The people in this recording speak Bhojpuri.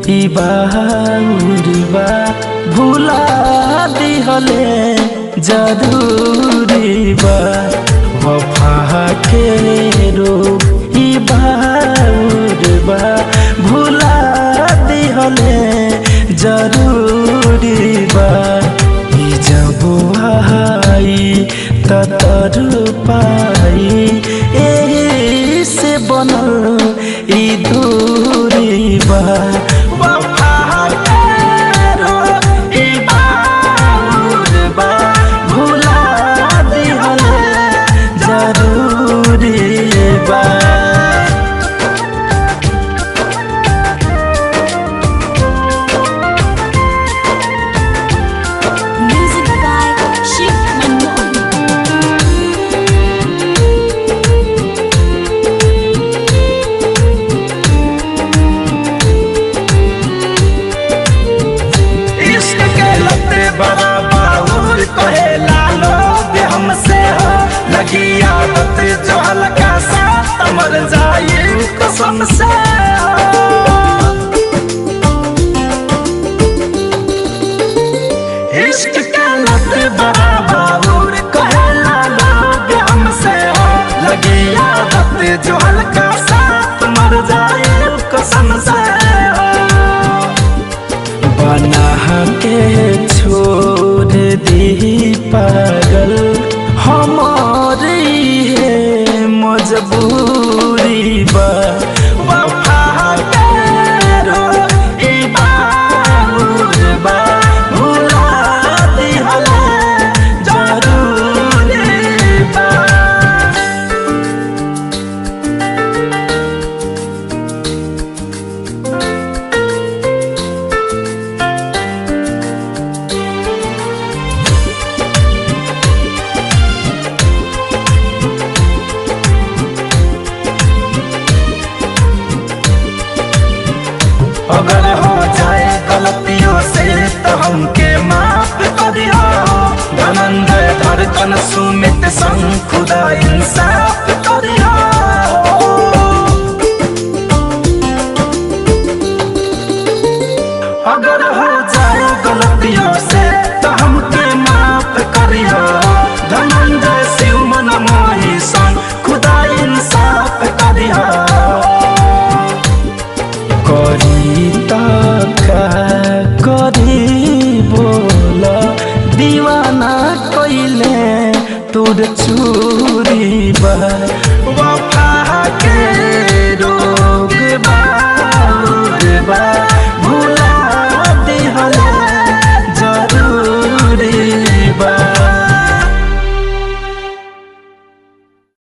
ई बाउर बा भुला दिहले जरूरी बा वफा के रोग ई बाउर बा भुला दिहले जरूरी बा ई जब आई त तर पाई एही से बनल ई दूरी बा वफा के रोग ई बाउर बा भुला दिहले जरूरी बा Music by Shiv Manmohan. इश्क के लते बड़ा बाउर कहे लालो दे हमसे हो लगी आदत जो हल्का सा मर जाए कसम से हो। इश्क के लते बड़ा बाउर कहे लालो दे हमसे हो लगी आदत जो हल्का सा मर जाए कसम से हो बना के छोड़ दी पागल हमारी है मजबूरी बा वफा करो ई बाउर बा भुला दिहला जरूरी बा अगर हो जाए गलतियों से तो हमके माफ करियो धनंजय धड़कन सुमित संग खुदा इंसाफ करियो अगर हो जाए गलतियों से तो हमके माफ करियो धनंजय शिव मन मोही संग खुदा इंसाफ करियो करी का करी बोल दीवाना कइले तोर चू